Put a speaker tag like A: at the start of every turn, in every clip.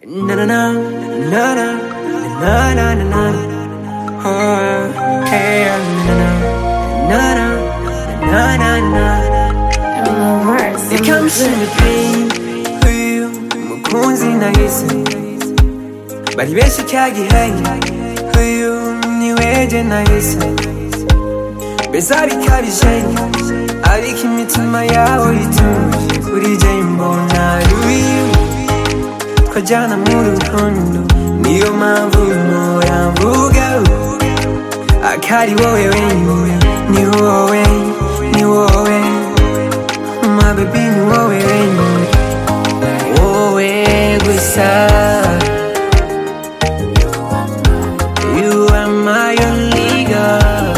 A: Na na na na na na na na na. Oh, hey, na na na na na na. Ikamsha ni uyu mukunzi nahise bari benshi cyagihaye uyu niweje nahise mbese arikabije ariko imitima yabo ituje kuri jye mbona ari uyu twajyana mu rukundo niyo mpamvu mpora mvuga akari wowe wenyine ni wowe ni wowe mabebi ni wowe wenyine wowe gusa you are my only girl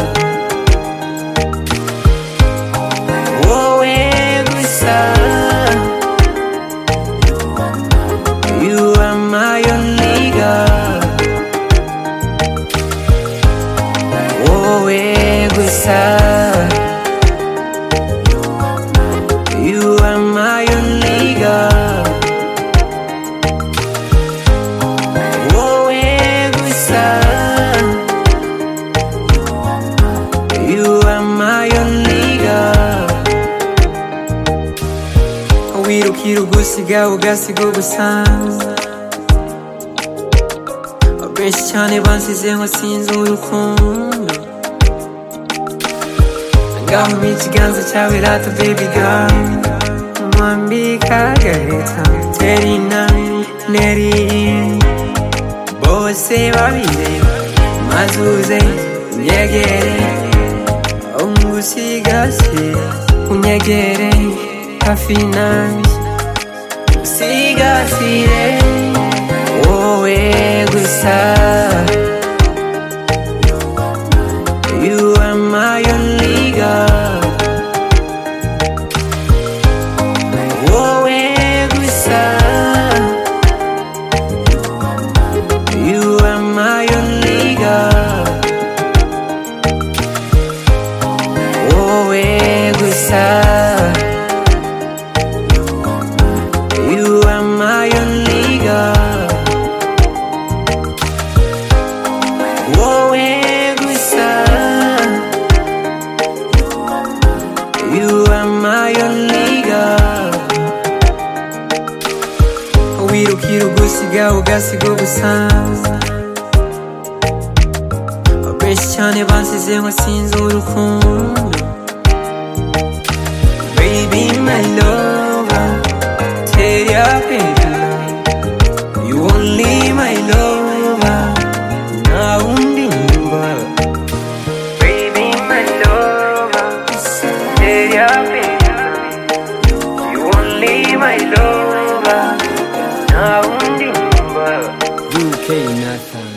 A: wowe gusa you are my only girl wowe gusa you are my only girl wowe gusa you are my only girl wirukira ugusiga ugasiga ubusa benshi cyane bansize ngo sinzi urukundo ngaho mpa ikiganza cyawe rata baby girl mwambika agaheta terina neri bose babireba maze uze unyegere ungusigasira unyegere hafi nanjye usigasire wowe gusa you are my only girl wowe gusa you are my only girl wowe gusa You are my only girl Wowe gusa You are my only girl Wirukira ugusiga ugasiga ubusa Benshi cyane bansize ngo sinzi urukundo Baby my lover Tear up in You only my lover Na undimba Baby my lover Tear up in You only my lover Na undimba
B: UK Nathan